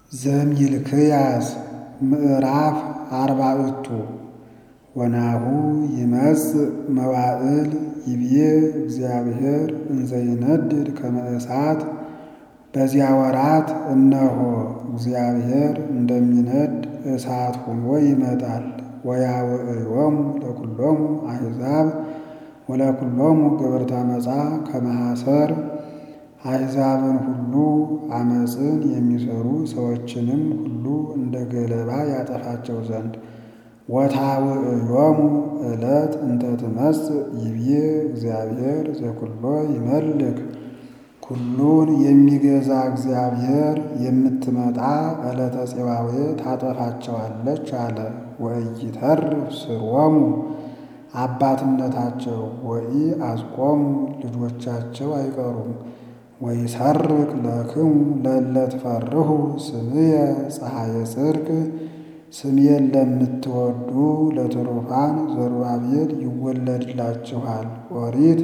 ዘሚልክያስ ምዕራፍ አርባዕቱ ወናሁ ይመጽእ መዋዕል ይብዬ እግዚአብሔር እንዘ ይነድድ ከመ እሳት። በዚያ ወራት እነሆ እግዚአብሔር እንደሚነድ እሳት ሆኖ ይመጣል። ወያውዕዮሙ ለኵሎሙ አሕዛብ ወለኵሎሙ ገበርተ ዓመፃ ከመ ሐሰር አሕዛብን ሁሉ ዓመፅን የሚሠሩ ሰዎችንም ሁሉ እንደ ገለባ ያጠፋቸው ዘንድ። ወታውዕዮሙ ዕለት እንተ ትመጽእ ይብዬ እግዚአብሔር ዘኵሎ ይመልክ ኩሉን የሚገዛ እግዚአብሔር የምትመጣ ዕለተ ፄዋዌ ታጠፋቸዋለች አለ። ወኢይተርፍ ሥርወሙ አባትነታቸው ወኢአጽቆሙ ልጆቻቸው አይቀሩም። ወይሰርቅ ለክሙ ለእለ ትፈርሁ ስምየ ፀሐየ ጽድቅ ስሜን ለምትወዱ ለትሩፋን ዘሩባቤል ይወለድላችኋል፣ ኦሪት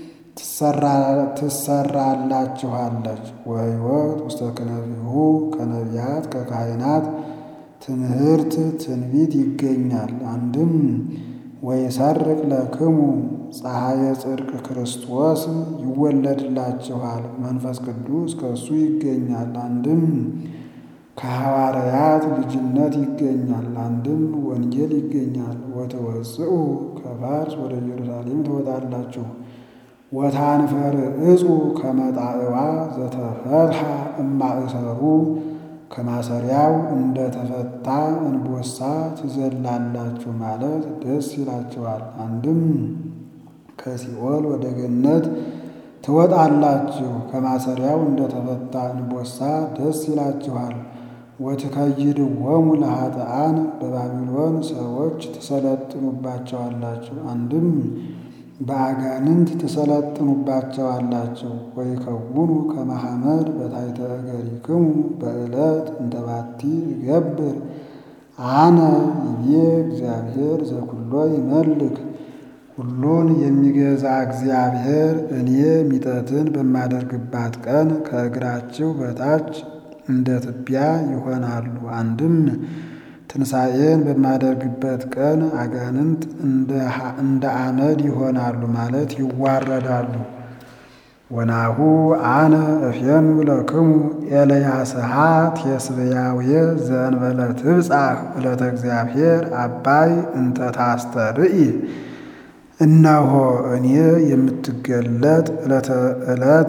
ትሰራላችኋለች። ወሕይወት ውስተ ክነፊሁ ከነቢያት ከካህናት ትምህርት ትንቢት ይገኛል። አንድም ወይሰርቅ ለክሙ ፀሐየ ጽድቅ ክርስቶስ ይወለድላችኋል፣ መንፈስ ቅዱስ ከእሱ ይገኛል። አንድም ከሐዋርያት ልጅነት ይገኛል። አንድም ወንጌል ይገኛል። ወተወፅኡ ከፋርስ ወደ ኢየሩሳሌም ትወጣላችሁ። ወታንፈርዕፁ ከመ ጣዕዋ ዘተፈትሐ እማእሰሩ ከማሰሪያው እንደ ተፈታ እንቦሳ ትዘላላችሁ ማለት ደስ ይላችኋል። አንድም ከሲኦል ወደ ገነት ትወጣላችሁ ከማሰሪያው እንደ ተፈታ እንቦሳ ደስ ይላችኋል። ወትከይድዎሙ ለኃጥኣን በባቢሎን ሰዎች ትሰለጥኑባቸዋላችሁ። አንድም በአጋንንት ትሰለጥኑባቸዋላችሁ። ወይከውኑ ከመ ሐመድ በታሕተ እገሪክሙ በዕለት እንተ ባቲ እገብር አነ ይቤ እግዚአብሔር ዘኵሎ ይመልክ ሁሉን የሚገዛ እግዚአብሔር እኔ ሚጠትን በማደርግባት ቀን ከእግራችሁ በታች እንደ ትቢያ ይሆናሉ። አንድም ትንሣኤን በማደርግበት ቀን አጋንንት እንደ አመድ ይሆናሉ ማለት ይዋረዳሉ። ወናሁ አነ እፌኑ ለክሙ ኤልያስሃ ቴስብያውየ ዘእንበለ ትብጻሕ ዕለተ እግዚአብሔር አባይ እንተ ታስተርኢ እነሆ እኔ የምትገለጥ ዕለተ ዕለት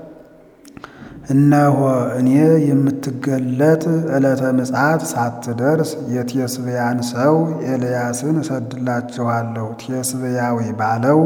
እነሆ እኔ የምትገለጥ ዕለተ ምጽአት ሳትደርስ የቴስብያን ሰው ኤልያስን እሰድላችኋለሁ። ቴስብያዊ ባለው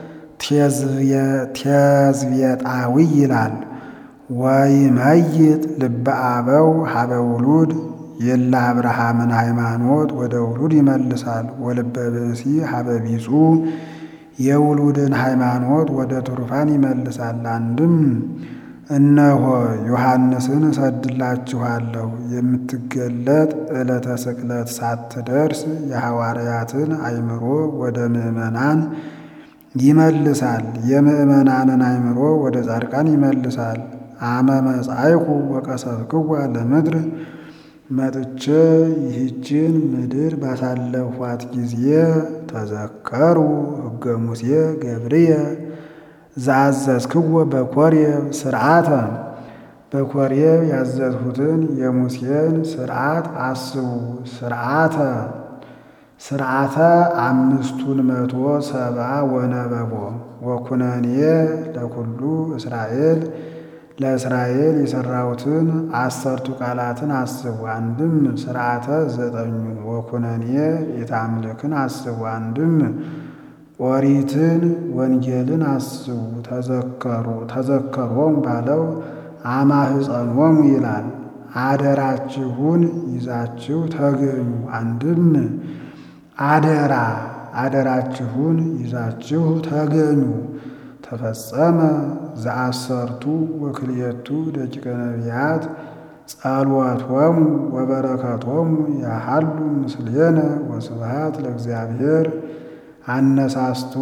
ቴዝቤጣዊ ይላል። ወይመይጥ ልበ አበው ሀበ ውሉድ የለ አብርሃምን ሃይማኖት ወደ ውሉድ ይመልሳል። ወልበ ብእሲ ሀበ ቢጹ የውሉድን ሃይማኖት ወደ ትሩፋን ይመልሳል። አንድም እነሆ ዮሐንስን እሰድላችኋለሁ የምትገለጥ ዕለተ ስቅለት ሳትደርስ የሐዋርያትን አእምሮ ወደ ምዕመናን ይመልሳል። የምዕመናንን አእምሮ ወደ ጻድቃን ይመልሳል። አመ መጻይኩ ወቀሰፍክዋ ለምድር መጥቼ ይህችን ምድር ባሳለፏት ጊዜ ተዘከሩ ሕገ ሙሴ ገብርየ ዘአዘዝክዎ በኮሬብ ስርዓተ በኮሬብ ያዘዝሁትን የሙሴን ስርዓት አስቡ። ስርዓተ ስርዓተ አምስቱን መቶ ሰብአ ወነበቦ ወኩነኔ ለኩሉ እስራኤል ለእስራኤል የሠራሁትን አሰርቱ ቃላትን አስቡ። አንድም ስርዓተ ዘጠኙን ወኩነኔ የታምልክን አስቡ። አንድም ኦሪትን ወንጌልን አስቡ። ተዘከሩ ተዘከሮም ባለው አማህፀኖሙ ይላል። አደራችሁን ይዛችሁ ተገኙ። አንድም አደራ አደራችሁን ይዛችሁ ተገኙ። ተፈጸመ ዘአሰርቱ ወክልኤቱ ደቂቀ ነቢያት ጸሎቶሙ ወበረከቶሙ ያሃሉ ምስሌነ ወስብሐት ለእግዚአብሔር አነሳስቶ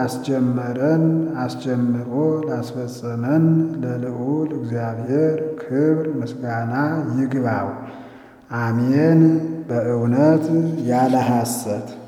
ላስጀመረን አስጀምሮ ላስፈጸመን ለልዑል እግዚአብሔር ክብር ምስጋና ይግባው። አሜን። በእውነት ያለ ሐሰት